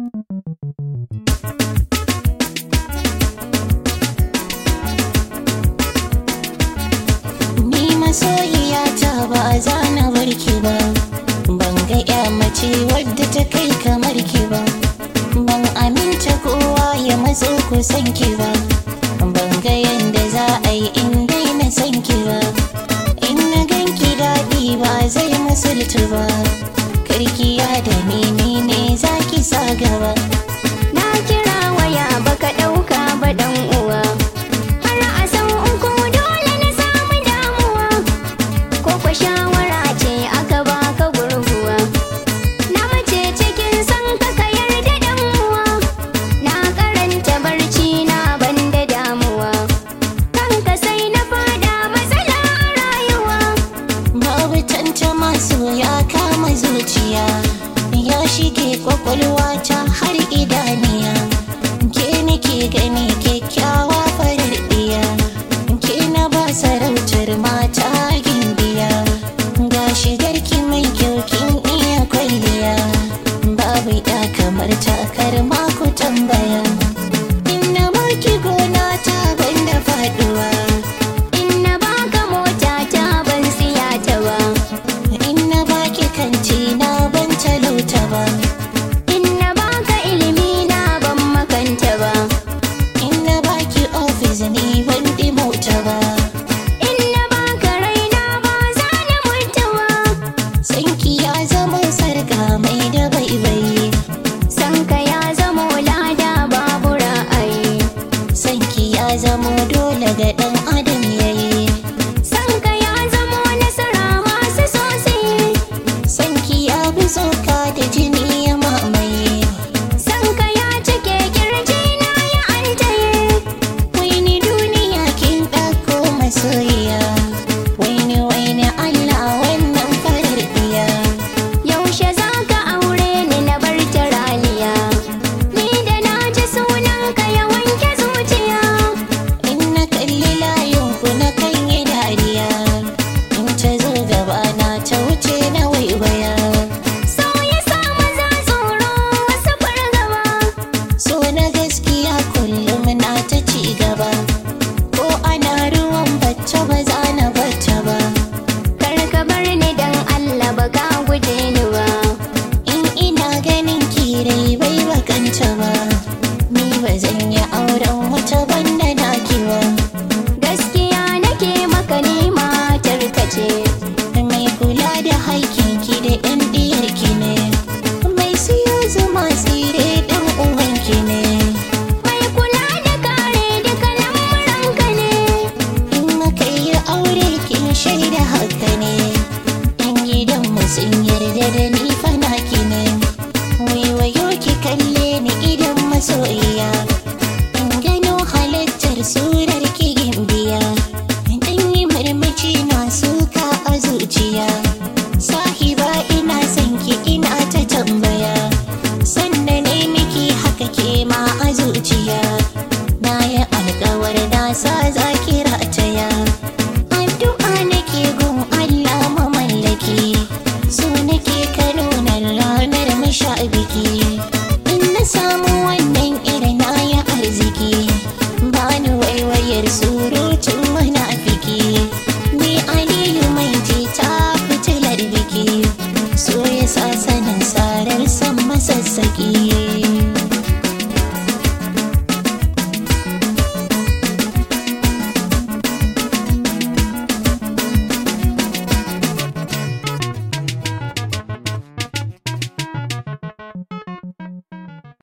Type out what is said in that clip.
Ni masoyiya ta ba za na barki ba Ban ga ya mace wadda ta kai kamar ki ba Ban aminta kowa ya matso kusan ki ba Ban ga yanda za a yi in daina san ki ba In na ganki daɗi ba zai musultu ba Karkiya da ni ni ne za ki sa gaba Na kira waya baka ɗauka ba ɗan uwa. Har a san uku dole na samu damuwa. Ko kwa shawara ce aka baka gurguwa. Na mace cikin san ka ka yarda ɗan uwa. Na karanta barci na banda damuwa. Kanka sai na fada matsala a rayuwa. Babu tantama so ya kama zuciya Ya shige kwakwalwa ta har idaniya Ke nake gani kyakkyawa farar ɗiya Ke na ba sarautar mata gimbiya Ga shigarki mai kyau kin iya kwalliya Babu ya kamar takar ku tambaya Inna baki gona ta banda faduwa In na baka mota ta ban siya ta ba. In na baki kanti na ban talauta ba In na baka ilimi na ban makanta ba. In na baki ofis ni ban mota ba In na baka raina ba za na mutu ba. Sanki ya zama sarga mai da baibayi Sanka ya zamo lada babu ra'ayi. Sanki ya zama dole ga ɗan adam yayi Sanka ya zamo nasara masu sosai. Sanki ya bi tsoka da jini ya mamaye Sanka ya cike kirji na ya antaye. Waini duniya kin ɗauko masoyiya Waini waini Allah wannan farar ɗiya Yaushe za ka aure ni na bar taraliya. Ni da na ji sunanka ya wanke zuciya. In na kalli layin ku na kan yi dariya In ta zo gaba na ta wuce na waiwaya So ya sa maza tsoro wasu fargaba. So na gaskiya kullum na ta ci gaba Ko ana ruwan bacci ba za na bacci ba Kar ka bar ni dan Allah ba ka guje ni ba. In ina ganin kirai bai bakanta ba Ni ba zan yi auren wata banda naki ba Gaskiya nake maka ni matar ka ce. Mai kula da haikinki da 'yan ɗiyarki ne Mai siyo zuma tsire ɗan uwanki ne Mai kula da kare duka lamuranka ne. In muka yi aure kin shaida haka ne In gidan mu sun yarda da ni fanaki ne Waiwayo ki kalle ni idan masoyiya In gano halittar surar ki gimbiya Dan yi marmaci na suka a zuciya Sahiba ina son ki ina ta tambaya Sannan ne miki haka ke ma a zuciya Na yi alkawar na sa za